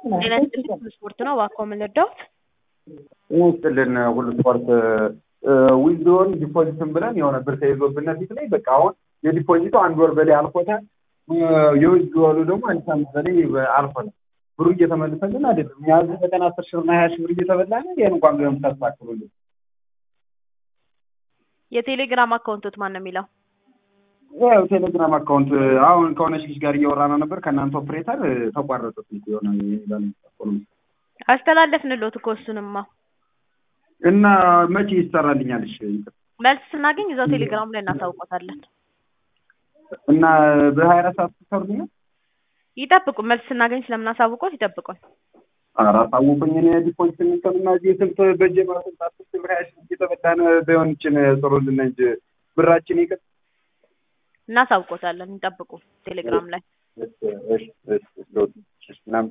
ጤና ይስጥልኝ ስፖርት ነው እባክዎ ምን ልርዳዎት? ጤና ይስጥልን ሁሉ ስፖርት ዊዝድሮን ዲፖዚትን ብለን የሆነ ብር ተይዞብን ፊት ላይ በቃ አሁን የዲፖዚቱ አንድ ወር በላይ አልፎታል። የዊዝድሮሉ ደግሞ አንድ ሳምንት በላይ አልፎታል። ብሩ እየተመለሰልን አይደለም። እኛ እዚህ በቀን አስር ሺህ ብርና ሀያ ሺህ ብር እየተበላን ይህን እንኳን ቢሆን ታስተካክሉልን። የቴሌግራም አካውንቶት ማን ነው የሚለው? ያው ቴሌግራም አካውንት አሁን ከሆነች ልጅ ጋር እያወራን ነበር። ከእናንተ ኦፕሬተር ተቋረጠ ስልኩ የሆነ አስተላለፍንሎት እኮ እሱንማ እና መቼ ይሰራልኛል? እሺ መልስ ስናገኝ እዛው ቴሌግራም ላይ እናሳውቆታለን። እና በሀያ አራት ሰዓት ትሰሩልኛል? ይጠብቁ። መልስ ስናገኝ ስለምናሳውቆት ይጠብቁን። ኧረ አሳውቁኝ። እኔ ዲፖዚት የሚሰሩና እዚህ ስንት በጀ ማስንት አስር ሺህ ብር ሀያ ሺህ ብር እየተበላን ቢሆን ይችን ጥሩልን እንጂ ብራችን ይቅር እናሳውቆታለን። ይጠብቁ ቴሌግራም ላይ እሺ እሺ እሺ